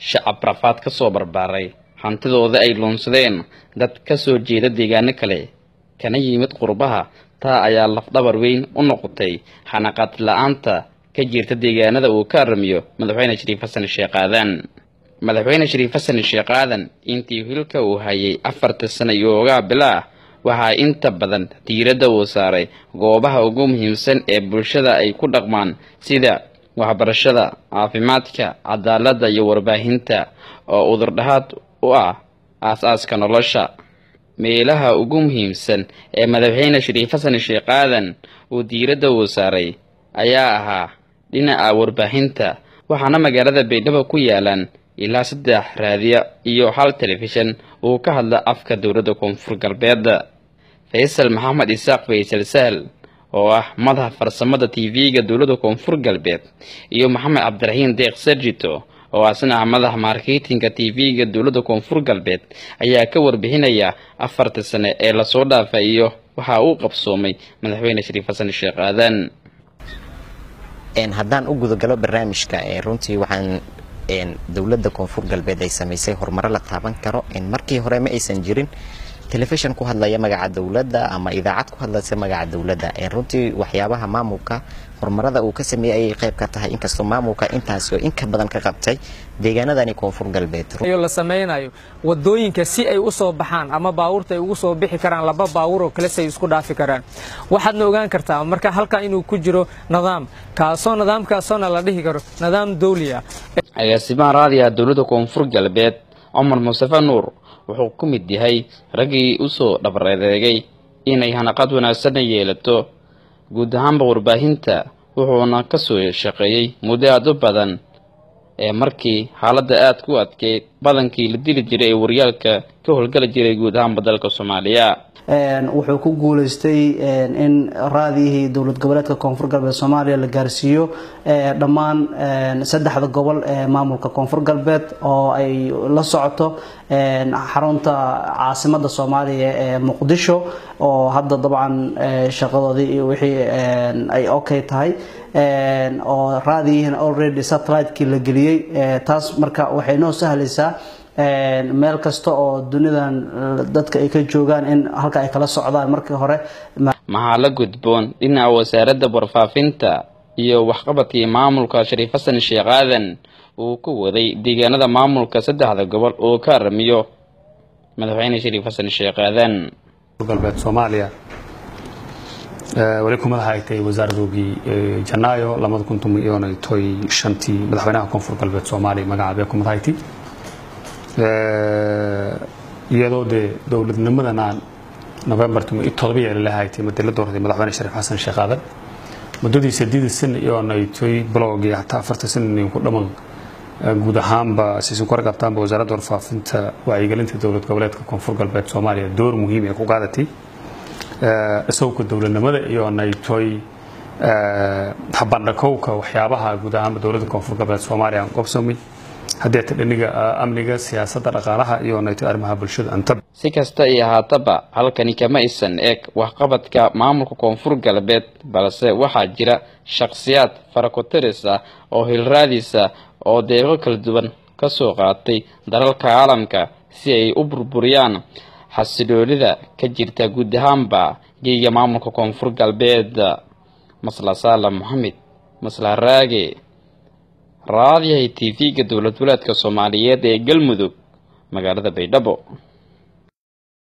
shacab rafaad ka soo barbaaray hantidooda ay luunsadeen dad ka soo jeeda deegaano kale kana yimid qurbaha taa ayaa lafdhabar weyn u noqotay xanaqaad la-aanta ka jirta deegaanada uu ka aramiyo madaxweyne shariif xasan sheekh aadan madaxweyne shariif xasan sheekh aadan intii hilka uu hayay afarta sano iyo ogaa bilaa waxaa inta badan diiradda uu saaray goobaha ugu muhiimsan ee bulshada ay ku dhaqmaan sida waxbarashada caafimaadka cadaaladda iyo warbaahinta oo udurdhahaad u ah aas-aaska nolosha meelaha ugu muhiimsan ee madaxweyne shariif xasan sheekh aadan uu diiradda uu saaray ayaa ahaa dhinaca warbaahinta waxaana magaalada baydhabo ku yaalaan ilaa saddex raadiyo iyo hal telefishan uu ka hadla afka dowladda koonfur galbeed faysal maxamed isaaq faysal sahal oo ah madaxa farsamada t v-ga dowladda koonfur galbeed iyo maxamed cabdiraxiin deeq sarjito oo asna ah madaxa marketinga t v-ga dowladda koonfur galbeed ayaa ka warbixinaya afarta sane ee lasoo dhaafay iyo waxa uu qabsoomay madaxweyne shariif xasan sheekh aadan haddaan u gudagalo barnaamijka runtii waxaan dowladda koonfur galbeed ay samaysay horumaro la taaban karo markii hore ma aysan jirin telefishan ku hadlaya magaca dowladda ama idaacad ku hadlaysa magaca dowladda runtii waxyaabaha maamulka horumarada uu ka sameeyey ayay qayb ka tahay inkastoo maamulka intaasi oo inka badan ka qabtay deegaanadani koonfur galbeed la samaynayo wadooyinka si ay u soo baxaan ama baabuurta ay ugu soo bixi karaan laba baabuur oo kale si ay isku dhaafi karaan waxaadna ogaan kartaa marka halkan inuu ku jiro nidaam kaasoo nidaamkaasoona la dhihi karo nidaam dawli ah agaasimaha raadiyaha dowladda koonfur galbeed cumar mustafe nuur wuxuu ku mid yahay raggii usoo dhabareedeegay inay hanaqad wanaagsanna yeelato guud ahaanba warbaahinta wuxuuna ka soo shaqeeyey muddo aad u badan ee markii xaaladda aad ku adkeyd badankii la dili jiray ee waryaalka ka howlgala jiray guud ahaanba dalka soomaaliya wuxuu ku guuleystay in raadiyihii dowlad goboleedka koonfur galbeed soomaaliya la gaarsiiyo dhammaan saddexda gobol ee maamulka koonfur galbeed oo ay la socoto xarunta caasimada soomaaliya ee muqdisho oo hadda dabcan shaqadoodii iyo wixii ay okay tahay oo raadiyihiin already satellite-kii la geliyey taas marka waxay noo sahlaysaa meel kasta oo dunidan dadka ay ka joogaan in halka ay kala socdaan markii hore maxaa la gudboon dhinaca wasaaradda warfaafinta iyo waxqabadkii maamulka shariif xasan sheekh aadan uu ku waday deegaanada maamulka saddexda gobol oo ka aramiyo madaxweyne shariif xasan sheekh aadan galbeed soomaaliya weli kumadaha ay tahay wasaaradoogii janaayo labada kun toban iyo toy shantii madaxweynaha koonfur galbeed soomaaliya magacaabee kumadahayti iyadoo dee dowladnimadana november todoba yeeli lahaaytay madii la doortay madaxweyne shariif xasan sheekh aadan muddadii sideeda sana iyo naytoy blogii hataa afarta sana ku dhaman guud ahaanba siisan ku ragabtaanba wasaaradda warfaafinta wacyigelinta dowlad goboleedka koonfur galbeed soomaaliya door muhiim ee ku qaadatay isagoo dowladnimada iyo naytoy habandhakowka waxyaabaha guud ahaanba dowladda koonfur galbeed soomaaliya aan qobsamay haddii ta dhiniga amniga siyaasadda dhaqaalaha iyo nayto arrimaha bulshada antaba si kasta iyo haataba halkani kama isan eeg waxqabadka maamulka koonfur galbeed balse waxaa jira shakhsiyaad farakotiris ah oo hilraadisa oo deeqo kala duwan ka soo qaatay dalalka caalamka si ay u burburiyaan xasiloolida ka jirta guud ahaanba geyga maamulka koonfur galbeed masla saalam moxamed masla raage raadiyahay t v-ga dowlad walaadka soomaaliyeed ee galmudug magaalada baydhabo